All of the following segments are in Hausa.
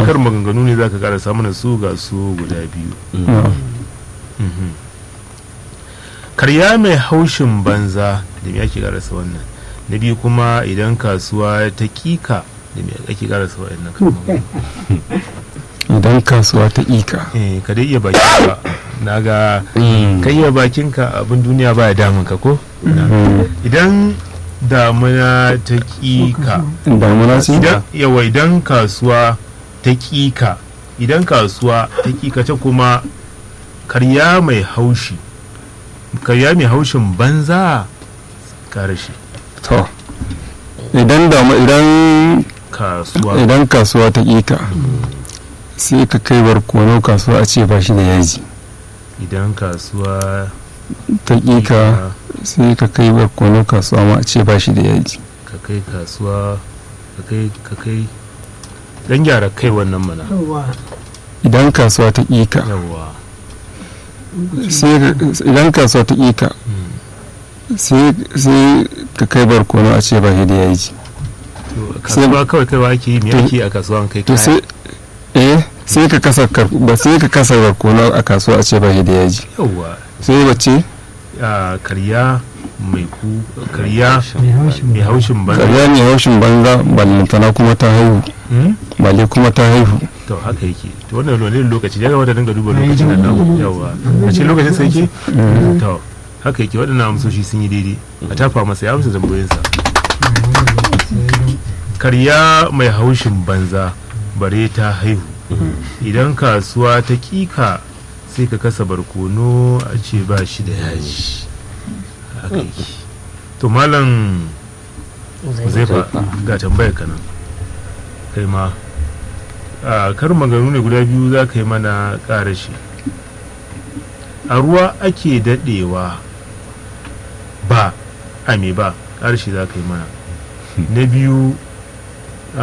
kar maganganu ne za ka karasa mana su ga su guda biyu Mhm. karya mai haushin banza da me ake karasa wannan na biyu kuma idan kasuwa ta kika da me ake karasa wannan kalmomi idan kasuwa ta ika eh ka dai iya bakinka na ga ka iya bakinka abin duniya baya damun ka ko idan damuna ta kika damuna ce idan yawa idan kasuwa ta kika idan kasuwa ta kika ta kuma karya mai haushi karya mai haushin banza karashi to idan damu idan kasuwa idan kasuwa ta ika sai ka kai barkono kasuwa a ce ba shi da yaji idan kasuwa ta ika sai ka kai barkono kasuwa ma a ce ba shi da yaji ka kai kasuwa ka kai ka kai dan gyara kai wannan mana idan kasuwa ta ika yawa sai ka- idan kasuwa ta ika sai sai ka kai barkono a ce ba shi da yaji to kasuwa kawai kaiwa ake yi me to- ake yi a kasuwa an kai to kaya sai eh sai ka kasa kar- ba sai ka kasa barkono a kasuwa a ce ba shi da yaji yawa sai bace a karya mai ku karya mai haushin mai haushin banza karya ne haushin banza ballantana kuma ta haihu Hmm? balle kuma ta haihu to haka yake to wannan wani lokaci ya gabata dinga duba lokacin nan namu yawa a cikin lokacin sai ke to haka yake waɗannan amsoshi sun yi daidai a tafa masa ya amsa tambayoyinsa karya mai haushin banza bare ta haihu idan kasuwa ta kika sai ka kasa barkono a ce ba shi da yaji haka yake to malam zai fa ga tambayar ka nan kai ma a kar maganu ne guda biyu za ka yi mana ƙarashi a ruwa ake daɗewa ba a me ba ƙarashi za ka yi mana na biyu a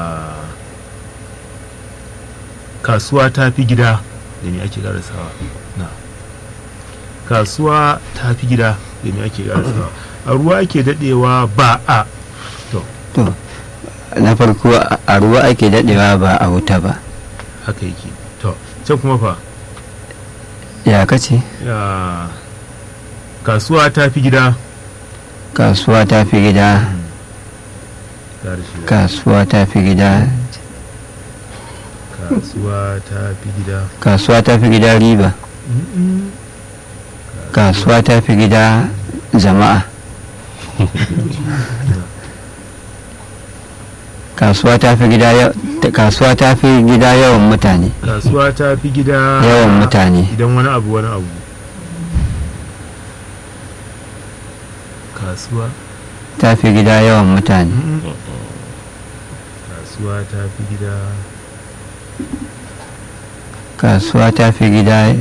kasuwa ta fi gida da me ake ƙarasawa na kasuwa ta fi gida da me ake ƙarasawa a ruwa ake daɗewa ba a to na farko a ruwa ake dadewa ba a wuta ba haka yake to can kuma fa ya kace ya kasuwa ta fi gida kasuwa ta fi gida Ƙarshe. kasuwa ta fi gida kasuwa ta fi gida kasuwa ta fi gida riba kasuwa ta fi gida jama'a kasuwa ta fi gida ya- ta- kasuwa ta fi gida yawan mutane kasuwa ta fi gida yawan mutane idan wani abu wani abu kasuwa ta fi gida yawan mutane kasuwa ta fi gida kasuwa ta fi gida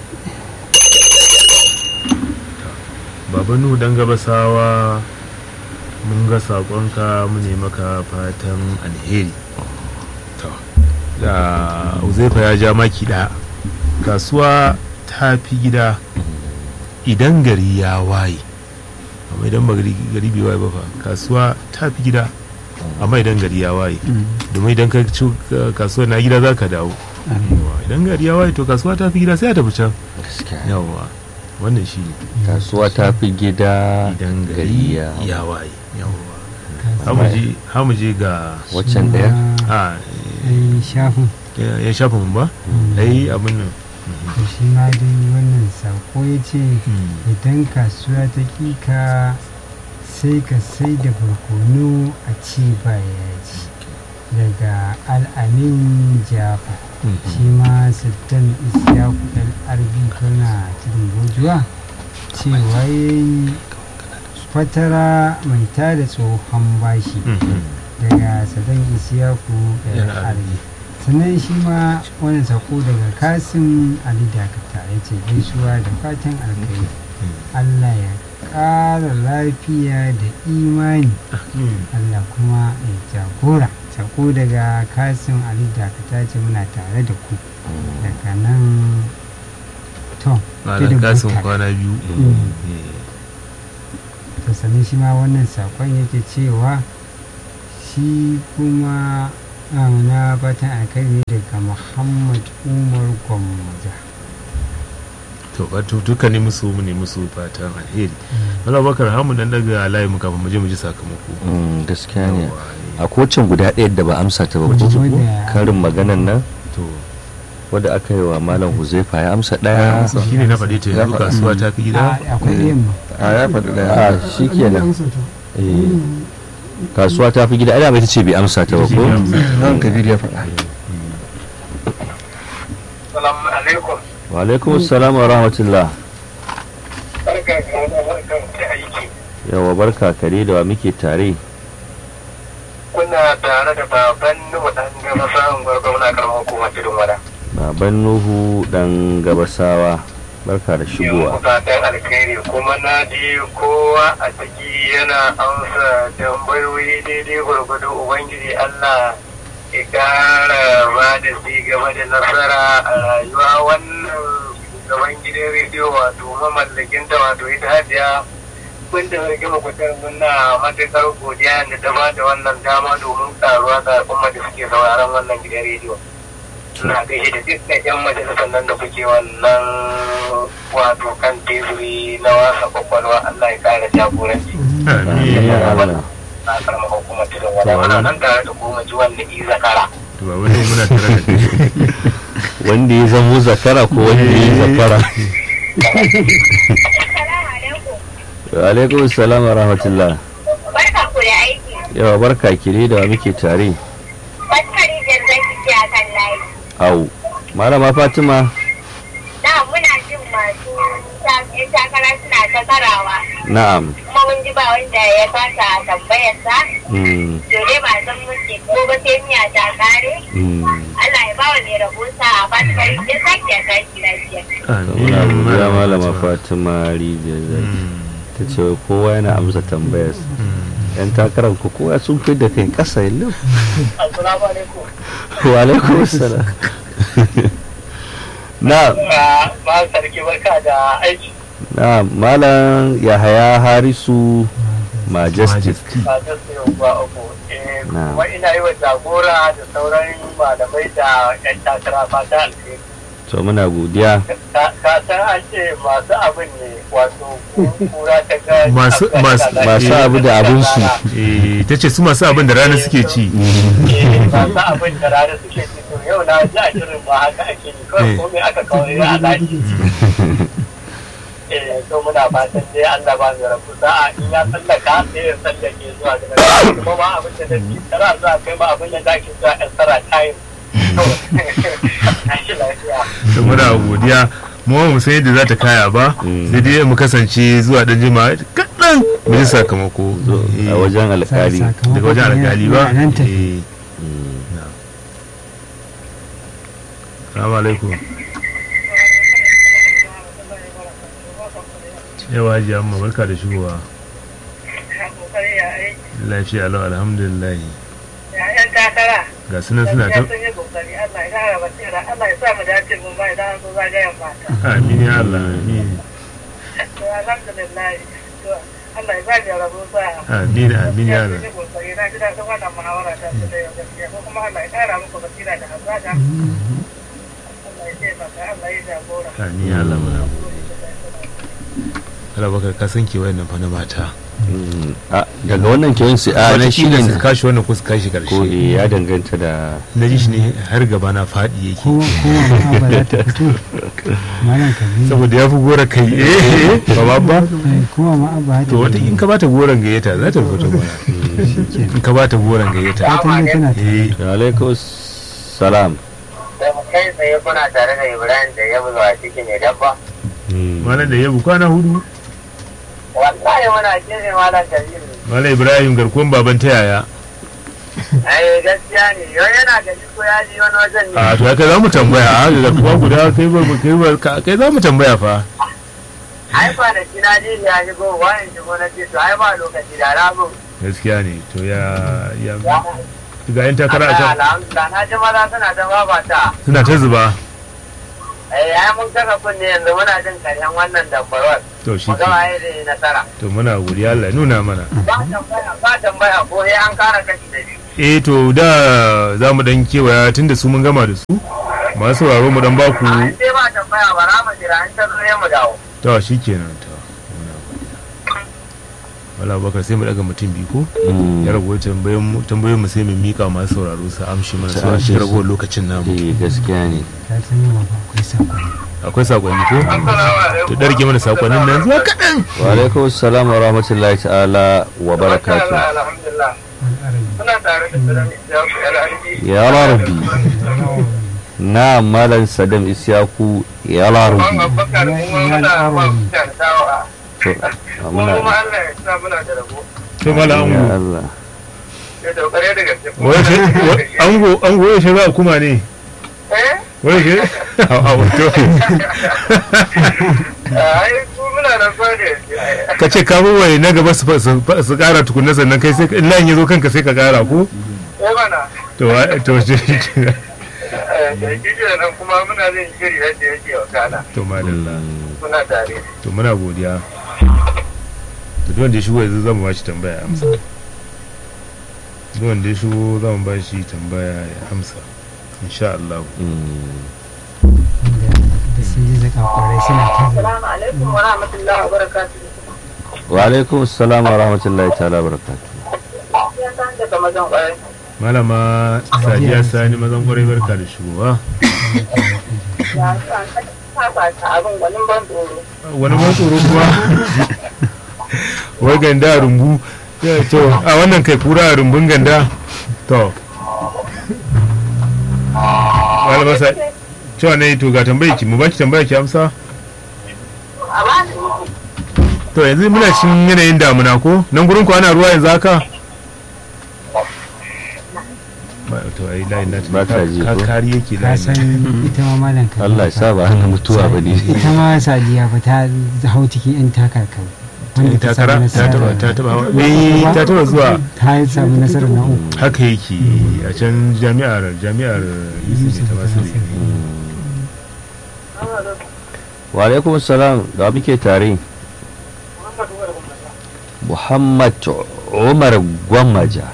baba nuhu dan gabasawa mun ga saƙonka mu ne maka fatan alheri to da uzaifa ya ja maki ɗaya kasuwa ta fi gida idan gari ya waye amma idan ba gari gari bai waye ba fa kasuwa ta fi gida amma idan gari ya waye domin idan ka ci kasuwa na gida za ka dawo Yawwa, idan gari ya waye to kasuwa ta fi gida sai a tafi can yawa wannan shi ne kasuwa ta fi gida idan gari ya waye yawwa Hamu hamu je ga waccan daya a ai shafin ya ya shafa mun ba ai abin nan to shi ma dai wannan sako ya ce idan kasuwa ta kika sai ka sai da barkono a ce ba yaji daga al'amin jafa shi ma sultan isyaku ɗan arbi tana cikin gojuwa cewa ya yi fatara mai tada tsohon bashi daga sadan isyaku ɗan Ɗan arbi sannan shi ma wani sako daga kasim ali dakata ya ce gaisuwa da fatan alkai allah ya ƙara lafiya da imani allah kuma ya jagora sako daga kasim ali dakata ce muna tare da ku daga nan to malam tudun kasin bukka. kwana biyu Mm. to sannan shi ma wannan sakon yake cewa shi kuma Ah, na fatan alkhairi daga muhammad umar gwammaja to wato duka ne musu mu ne musu fatan alheri wala bakar hamu dan daga layi mu kafin mu je mu ji sakamako Mm, gaskiya ne Yawwa, eh, a kocin guda ɗaya da ba amsa ta ba ko Wadda- karin maganan nan to wadda aka yi wa malam huzaifa ya amsa ɗaya shi ne na faɗi ta yanzu kasuwa ta fi gida Ah, akwai ɗayan ma a ya faɗi ɗaya a shi kenan Eh, kasuwa ta fi gida ai dama ita ce bai amsa ta ba ko nan kabir ya faɗa Salamu alaikum. wa alaikum assalam wa rahmatullah Barka da barkan da aiki. yawa barka kare da wa muke tare Kuna tare da baban Nuhu dan gaba sa'an gwargwamna karamar hukumar tudun wada. baban nuhu dan gabasawa barka da Yau shigowa fatan alkhairi kuma na ji kowa a ciki yana amsa tambayoyi daidai gwargwado Ubangiji Allah ya kara ba da ci gaba da nasara a rayuwa wannan shugaban gidan rediyo wato mamallakinta wato ita hajiya kun da rage makwatan muna matuƙar godiya da ta ba da wannan dama domin karuwa ga al'umma da suke sauraron wannan gidan rediyo. Suna gaishe da dukkan 'yan majalisar nan da kuke wannan wato kan teburi na wasa kwakwalwa Allah ya kara jagoranci. amin Ya Allah. Na karama hukumar tudun wada muna nan tare da goma ji wanda i zakara. to ba wani muna tare da kai wanda ya zamo zakara ko wanda ya yi zakara wa alaikum assalam wa rahmatullah Barka ku da aiki. yawa barka kire da wa muke tare Baskari jan zaki ce a kan layi. au malama fatima Na muna jin masu ta- yan takara suna ta karawa. na'am Kuma mun ji ba wanda ya kasa tambayarsa. Mm, To dai ba san muke ko ba sai miya ta kare. mm. Allah ya ba wa mai rabo sa a baskari jan zaki a tashi lafiya. muna godiya malama Fatima. fatima rijiyar zaki Mm, ta ce wai kowa yana amsa tambayar mm. yan takarar ku kowa sun fi da kai kasa yallo Assalamu alaikum. wa alaikum assalam na Ba sarki barka da aiki. na malam yahaya harisu majestic Majesty. ba ta sayo ba uku Eh, Na. kuma ina yi wa jagora da sauran malamai da yan takara fata alheri to muna godiya ka ka san an ce masu abin ne wato kura ta ga Masu- masu- masu abu da abinsu. Eh, ta ce su masu abin da rana suke ci Eh, masu abin da rana suke ci to yau na ji a shirin ba haka ake yi kawai Eh. komai aka kawai a laki eh to muna fatan dai Allah ba mu rabu sa'a in ya tsallaka sai ya tsallake zuwa ga nan kuma ma abin da nake tara zuwa kai ma abin da zaki zuwa yan tsara time to tashi lafiya da muna godiya mu ba mu san yadda za ta kaya ba Mm. sai dai mu kasance zuwa dan jima kaɗan mu ji sakamako Eh, a wajen alkali daga wajen alkali ba Yana nan tafi. Eh, na. Salamu alaikum yawa ji amma barka da shigowa lafiya lau alhamdulillah yan takara ga sunan suna ta yi kokari Allah ya kara basira Allah ya sa mu dace mun bai da zo zagayen mata amin ya Allah amin to alhamdulillah to Allah ya ba da rabo sa amin amin ya Allah kokari na ji daɗin wannan muhawara ta su da yau gaskiya ko kuma Allah ya kara muku basira da hazaka Allah ya taimaka Allah ya jagora amin ya Allah muna Allah bakar ka san ke wayannan fa na mata Mm, a, daga wannan kewan sai a na shi Wataƙila ne su kashi wannan ko su kashi ko karshe eh, ya danganta da na ji shi ne har gaba na faɗi yake ko kowa ma ba za ta fito malam kabiru saboda ya fi gora kai eh ba ba ba Eh, kowa ma ba ta to wata in ka bata goron gayyata za ta fito mana in ka bata goron gayyata ta ne tana ta eh alaikum salam da mu kai tsaye kuna tare da Ibrahim da ya zuwa cikin mai dabba Mm, malam da yabu kwana hudu wallahi muna kire malam Kabiru malam ibrahim garkuwan baban ta yaya ai gaskiya ne yau yana gari ko ya ji wani wajen ne a to kai za mu tambaya a garkuwa guda kai ba kai ba ka- kai za mu tambaya fa ai kwanaki na ji ya shigo wani shigo na ce to ai ba lokaci da rabu gaskiya ne to ya ya ga yan takara a can alhamdulillah na ji maza suna ta babata suna ta zuba ai ai mun kasa kunne yanzu muna jin karshen wannan dambarwar to shi mu ke ga waye da nasara to muna godiya Allah ya nuna mana ba tambaya ba tambaya ko sai an kara kashi da biyu eh to da za mu dan kewaya tun da su mun gama da su masu sauraro mu dan baku An sai ba tambaya ba ra mu jira an ta zo ya mu dawo. ta shi kenan ta wala bakar sai mu daga mutum biyu ko ya rago tambayoyin mu tambayoyin mu sai mu mika masu sauraro su amshi mana Su su amshe amshi su. ragowar lokacin namu eh gaskiya ne ka san yawa ba akwai sakonni akwai sakonni ko Assalamu alaikum. to darge mana sakonnin nan zuwa kaɗan wa alaikum assalam wa rahmatullahi ta'ala wa barakatuh Masha Allah, Alhamdulillah. al'arabi Muna tare da Salam Ishaku LRD. ya rabbi na malam sadam isyaku ya Ban rabbi Abubakar kuma muna ba mutane sawa. to Kuma muna Allah ya sa muna da rabo. to mala ya ango Allah Da daukare da gaske. wai shi wa- ango ango wai shi za a kuma ne Eh? wai shi a a wato Ai, ku muna da fadi. ka ce ka wai na gaba su su su kara tukunna sannan kai sai in layin ya zo kanka sai ka kara ko Eh mana. to wa- to shi Eh, Da kike nan kuma muna zai shiri yadda yake wa kana. to madalla Muna tare. to muna godiya to duk wanda ya shigo yanzu zamu ba shi tambaya ya amsa duk wanda ya shigo zamu ba shi tambaya ya amsa insha Allah wanda da sun ji zaka kwarai suna ta zai Assalamu alaikum wa rahmatullahi wa barakatuh. wa alaikum assalam wa rahmatullahi ta'ala wa barakatuh Ya san daga mazan ƙwarai. malama sadiya sani mazan kwarai barka da shigowa Ya san kafa ta abin gwanin ban tsoro. wani ban tsoro kuma wai ganda a rumbu Ya, to a wannan kai kura a rumbun ganda to malama sa cewa ne to ga tambayi ki mu baki tambaya ki amsa A ba ni to yanzu muna cikin yanayin damuna ko nan gurin ku ana ruwa yanzu haka ba to ai layin na Ba ta ji ka ko? kari yake ka layin san nan ita ma malam ka Allah ya sa ba hana mutuwa ba ne ita ma sadiya ba ta hau cikin yan takakau wanda ta takara samu ta taba ta nasara taba hawa- eh ta taba zuwa ta samu nasarar na uku haka yake a can jami'ar jami'ar yusuf ta masu wa alaikum assalam da muke tare Muhammad Umar Gwamaja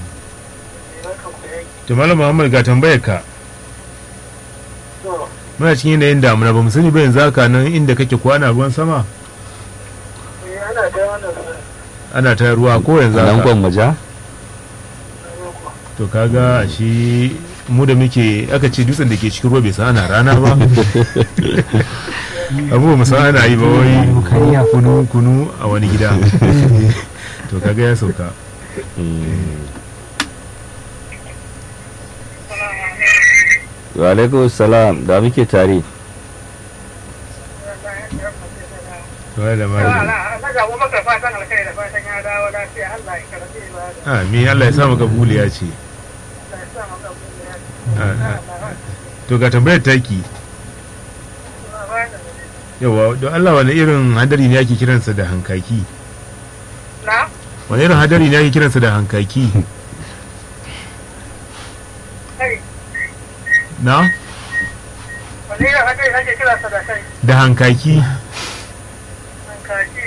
to malam muhammad ga tambayar ka muna cikin yanayin damuna ba mu sani ba yanzu haka nan inda kake ko ana ruwan sama ana da wannan ana ta ruwa ko yanzu nan haka Gwamaja to kaga shi mu da muke aka ce dutsen da ke cikin ruwa bai san ana rana ba abu ba mu san ana yi ba wai Kariya. kunu kunu a wani gida to kaga ya sauka wa alaikum assalam da muke tare to ya da mari na ga maka fatan alkai da fatan ya dawo lafiya Allah ya karbe ba amin Allah ya sa maka buliya ce da sa maka buɗe Ah, ah. to ga tambayar taki yawa don Allah wani irin hadari ne ake kiransa da hankaki na wani irin hadari ne ake kiransa da hankaki kai na wani irin hadari ake kira sa da kai da hankaki an kaji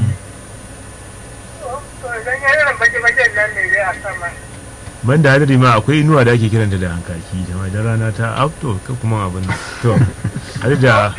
to idan ya irin baki-bakin nan ne dai a sama banda hadari ma akwai inuwa da ake kiranta da hankaki da ma da rana ta afto ka kuma abin nan. to har da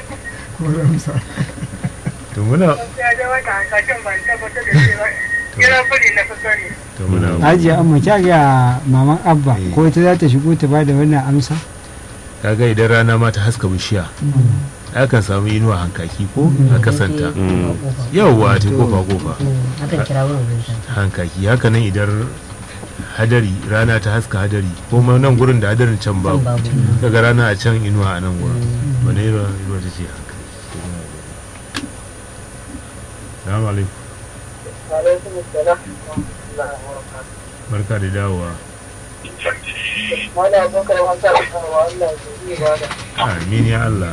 to muna ya je wata hankakin ban tabbatar da shi ba kiran buri na fi sani to muna hajiya amma kya ga maman abba ko ita za ta shigo ta bada wannan amsa kaga idan rana ma ta haska bishiya akan samu inuwa hankaki ko a kasanta yawwa ta kofa kofa akan kira wurin wurin hankaki haka nan idan hadari rana ta haska hadari ko ma nan gurin da hadarin can babu babu. daga rana a can inuwa a nan gurin wani inuwa inuwa ta ce hankali salamu alaikum alaikum assalam barka da dawowa wani abokan hankali wa Allah ya yi ba da amin ya Allah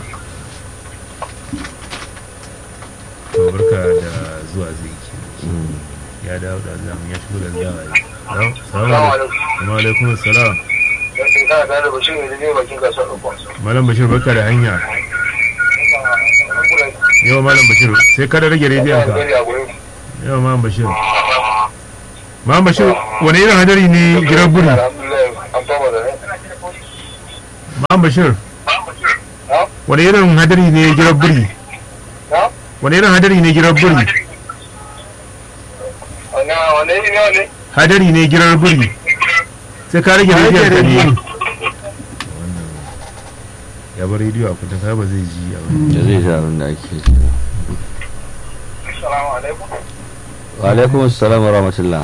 to barka da zuwa zai ke ya dawo da zamu ya shigo da dawa ya salamu alaikum wa alaikum salam yanzu kana tare da bashir ne zai bakin kasuwar ɗaukwa malam bashir barka da hanya yau malam bashir sai kada rage rediyon ka yau malam bashir Ma'am Bashir wani irin hadari ne girar buri Ma'am Bashir wani irin hadari ne girar buri wani irin hadari ne girar buri hadari ne girar buri sai ka rage rediyon ka ne ya bar rediyo a kuta ka ba zai ji a wani da zai ji abin da ake ji Assalamu alaikum. wa alaikum assalam wa rahmatullah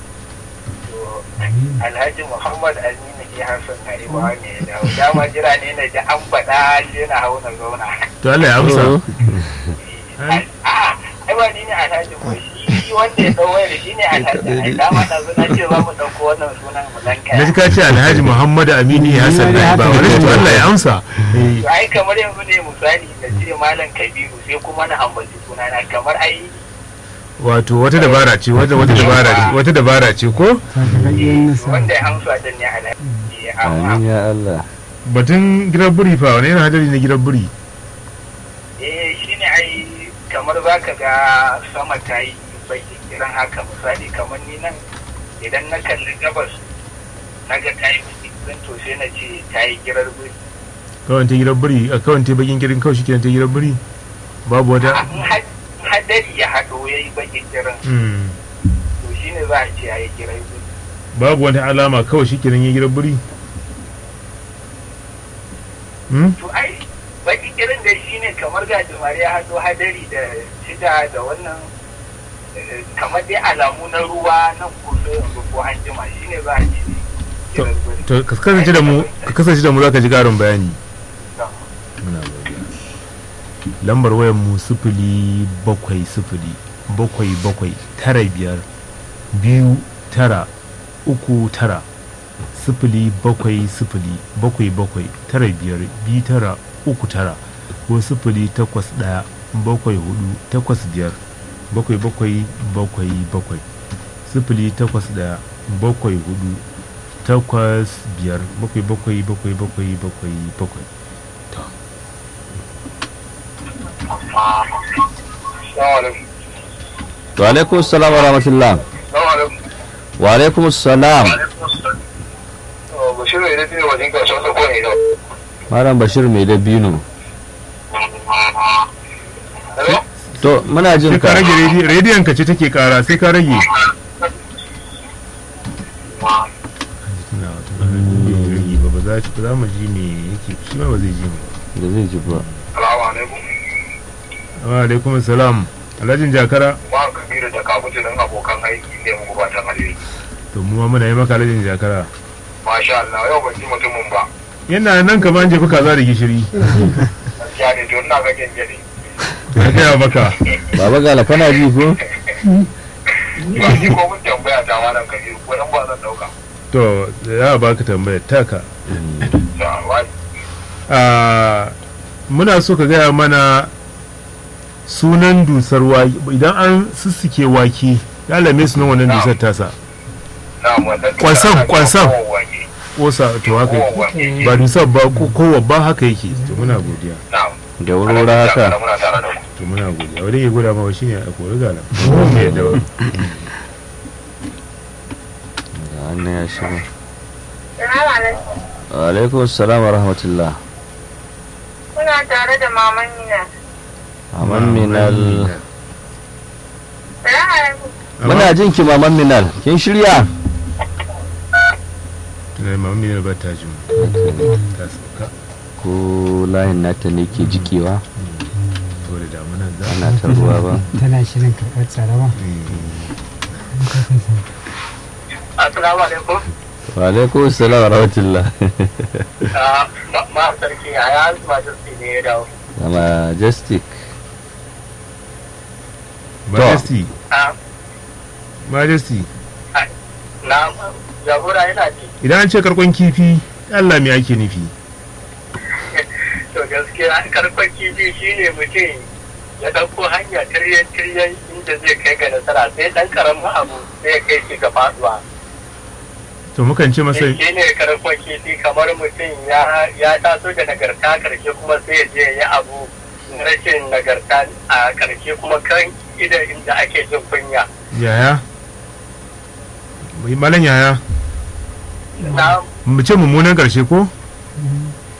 Alhaji Muhammad Aminu ke Hassan Haribawa ne da dama jira ne na ji an faɗa shi na hau na zauna. to Allah ya amsa A'a, ai ba ni ne Alhaji ko shi wanda ya ɗau wayar shi ne Alhaji. Ai dama na zo na ce za mu ɗauko wannan sunan mu dan na ji kaya. ka ce alhaji muhammadu amini hassan na ba wani to Allah ya amsa Eh, To ai kamar yanzu ne misali da ce Malam Kabiru sai kuma na ambaci sunana kamar ai wato wata dabara ce wata wata dabara ce wata dabara ce ko sakamakon nasa wanda ya amsa din ne Alhaji. Amma amin ya Allah batun gidan buri fa wani irin hadari ne gidan buri eh shi ne ai kamar za ka ga sama ta yi bai kiran haka misali kamar ni nan idan na kalli gabas na ga ta yi kiran to sai na ce ta yi girar buri kawai ta gidan buri a kawai ta bakin girin kawai shi ta gidan buri babu wata in had- hadari ya haɗo ya yi bakin kiran Hmm. to shi ne za a ce ya yi girar buri babu wata alama kawai shi kenan ya gidan buri Hmm? to ai bakin kiran da shi ne kamar ga jimare ya haɗo hadari da shida da wannan eh, kamar dai alamu na ruwa nan ko sai yanzu ko an jima shi ne za a ce girar buri to ka kasance da mu ka kasance da mu za ka ji karin bayani To. muna godiya lambar wayar mu sifili bakwai sifili bakwai bakwai tara biyar biyu tara uku tara sifili bakwai sifili bakwai bakwai tara biyar biyu tara uku tara ko sifili takwas ɗaya bakwai hudu takwas biyar bakwai bakwai bakwai bakwai sifili takwas ɗaya bakwai hudu takwas biyar bakwai bakwai bakwai bakwai bakwai bakwai to wa alaikum assalam wa rahmatullah wa alaikum assalam Bashir mai dafi wajen kasuwa ta kone da. malam bashir mai dabino to muna jin sai ka ka rage redi- rediyon ka ce take kara sai ka rage Tuna wata rana rediyon ya rage ba ba za ba za mu ji me yake shi ma ba zai ji mu ba da zai ji ba Salamu alaikum. wa alaikum salam alhajin jakara Ba kabiru da kabutu don abokan aiki ne mu gubatan alheri. to mu ma muna yi maka alhajin jakara Masha Allah yau ban ji mutumin ba. yana nan kamar an jefi kaza da gishiri Gaskiya ne to ina ga genjeri. na gaya maka baba gala kana ji ko Ba ji ko mun tambaya ta malam kabiru ko dan ba zan dauka. to ya baka tambayar taka Sa wai. a muna so ka gaya mana sunan dusar wake idan an sussuke wake ya lame sunan wannan dusar tasa Na mu wannan. Kwasan, kwasan. Kowanne. kosa to haka yake ba dusar ba ko kowa ba haka yake to muna godiya Na'am. da wurwura haka Muna tare da ku. to muna godiya wanda ke gwada mawa shine a kori gala mu yadda ba da wannan ya shigo Salamu alaikum. wa alaikum assalam wa rahmatullah Kuna tare da maman Nina. maman minal Salamu alaikum. muna jin ki maman minal kin shirya tunan mamami ne ba ta jin ta sauka ko layin nata ne ke jikewa to da damunan za ana ta ruwa ba tana shirin karɓar tsarawa Assalamu alaikum. wa alaikum assalam wa rahmatullah Ah, ma- ma sarki ya ya majesty ne ya dawo. da majestic majesty Ah, majesty na jagora yana ji. idan an ce karkon kifi Allah me ake nufi To gaskiya karfan kifi shine mutum ya ɗauko hanya tiryan tiryan inda zai kai ga nasara sai ɗan karamin abu sai ya kai shi ga faduwa. to mukan ce masa Shi ne karfan kifi kamar mutum ya ya taso da nagarta karshe kuma sai ya je ya yi abu na rashin nagarta a karshe kuma kan idan inda ake jin kunya. yaya malam yaya na mu ce mummunan karshe ko